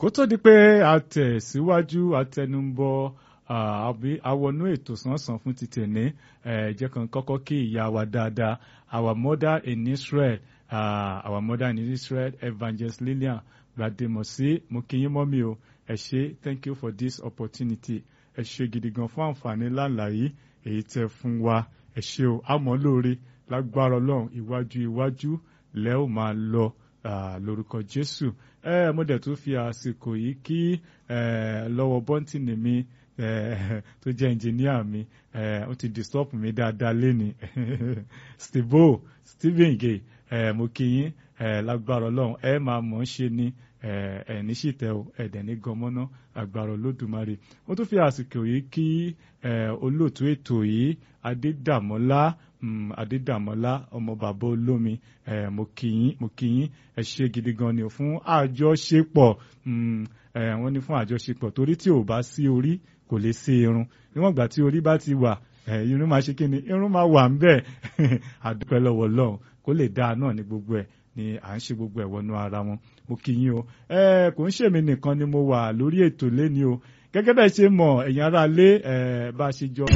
kó tó di pé a tẹ̀síwájú àtẹnubọ àbí awọnú ètò sánsan fún ti tẹ̀lé jẹ́ kan kọ́kọ́ kí ìyá wa dáadáa our mother in Israel uh, our mother in Israel Evangelist Lillian Gbademosi mo kí yín mọ́ mi o ẹ ṣé thank you for this opportunity ẹ ṣé gidi gan fún àǹfààní láǹlà yìí èyí tẹ́ fún wa ẹ ṣé o àmọ́ lóore lágbára Ọlọ́run iwájú iwájú lẹ́ ò máa lọ lórúkọ Jésù ẹ mo dẹ̀ tún fi àsìkò yìí kí lọ́wọ́ bọ́ǹtìnì mi tó jẹ́ ẹnjìníà mi ó ti disturb mi dáadáa léni Steve Stephen gay mo kí yín lágbára Ọlọ́run ẹ máa mọ̀ ọ́n ṣe ni ẹ ní ṣìtẹ́ o ẹ̀dẹ̀ ní gọmọ́ná agbára Olódùmarè mo tún fi àsìkò yìí kí olóòtú ètò yìí Adédàmọ́lá Adédàmọ́lá ọmọ bàbá olómi mo kí yín mo kí yín ẹ ṣe gidi gan ni o fún àjọṣepọ̀ wọ́n ní fún àjọṣepọ̀ torí tí ò bá sí orí kò lè sí irun níwọ̀n ìgbà tí orí bá ti wà irun máa ṣe kí ni irun máa wà ń bẹ̀ àdúpẹ́ lọ́wọ́ Ọlọ́run kó lè dáa náà ní gbogbo ẹ̀ ni à ń ṣe gbogbo ẹ̀ wọnú ara wọn mo kí yín o ẹ kò ń ṣèmi nìkan ni mo wà lórí ètò lẹ́ni o gẹ́gẹ́ bẹ́ẹ̀ ṣe mọ̀ ẹ̀yin ará lé bá a ṣe jọ.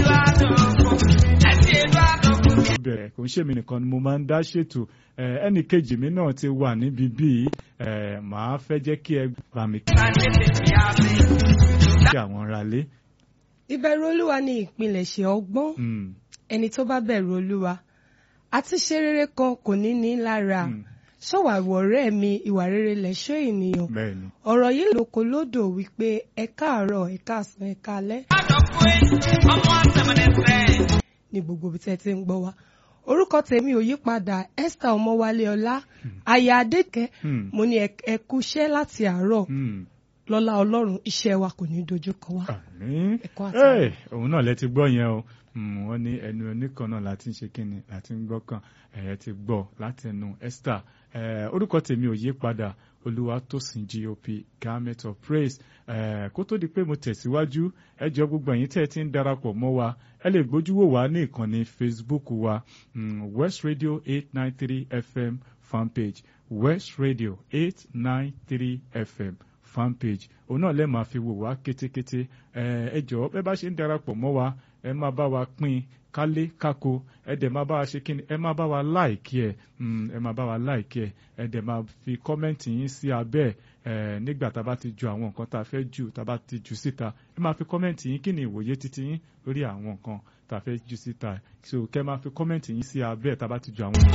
bẹ̀rẹ̀ kò ń ṣèmi nìkan ni mo máa ń dá ṣètò ẹnì kejì mi náà ti wà níbi bíi màá fẹ́ jẹ́ kí ẹ bá mi kí àwọn ará lé. ìbẹ̀rù olúwa ni ìpilẹ̀ṣẹ̀ ọgbọ́n ẹni tó bá bẹ̀rù olúwa àti ṣe rere kan kò ní ní lára ṣọwàwọ ọ̀rẹ́ mi ìwà rere lẹ̀ṣọ́ ènìyàn ọ̀rọ̀ yìí lóko lódò wípé ẹ káàárọ̀ ẹ káàsán ẹ káalẹ́. ní gbogbo ibi tẹ́ ti ń gbọ́ wa orúkọ tèmi ò yí padà Esther Ọmọwálé Ọlá aya Adékẹ́ mo ní ẹ kúṣẹ́ láti àárọ̀ lọ́lá Ọlọ́run iṣẹ́ wa kò ní dojú kọ wa. ẹ̀kọ́ àti òun náà lẹ ti gbọ́ yẹn o wọ́n ní ẹnu oníkan náà láti ń ṣe kíni láti ń gbọ́ kan ẹ̀yẹ ti gbọ́ láti ẹnu Esther orúkọ tèmi ò yí padà Olúwatósìn GOP Garment of Praise kó tó di pé mo tẹ̀síwájú ẹ jọ gbogbo ẹ̀yin tẹ́ ẹ ti ń darapọ̀ mọ́ wa ẹ lè gbójú wò wá ní ìkànnì Facebook wa West Radio eight nine three FM fanpage West Radio eight nine three FM fanpage òun náà lè máa fi wò wá kétékété ẹ jọ̀ọ́ bẹ́ẹ̀ bá ṣe ń darapọ̀ mọ́ wa ẹ máa bá wa pín kálé kákó ẹ dẹ̀ máa bá wa ṣe kíni ẹ máa bá wa láìkí ẹ ẹ máa bá wa láìkí ẹ ẹ dẹ̀ máa fi kọ́mẹ́ǹtì yín sí abẹ́ ẹ nígbà tá a bá ti ju àwọn nǹkan tá a fẹ́ jù tá a bá ti jù síta ẹ máa fi kọ́mẹ́ǹtì yín kí ni ìwòye títí yín lórí àwọn nǹkan tá a fẹ́ jù síta so kẹ́ máa fi kọ́mẹ́ǹtì yín sí abẹ́ tá a bá ti ju àwọn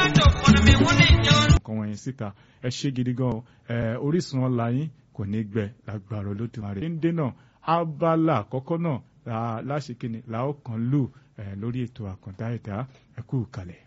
nǹkan wọ̀nyí síta ẹ ṣé gidi gan ẹ Orísun ọ̀la yín kò ní gbẹ lágbára Olódùmarè. ń dènà abala àkọ́kọ́ náà láṣekínni làó kan lù lórí ètò àkàndá ẹ̀dá ẹ̀kú kalẹ̀.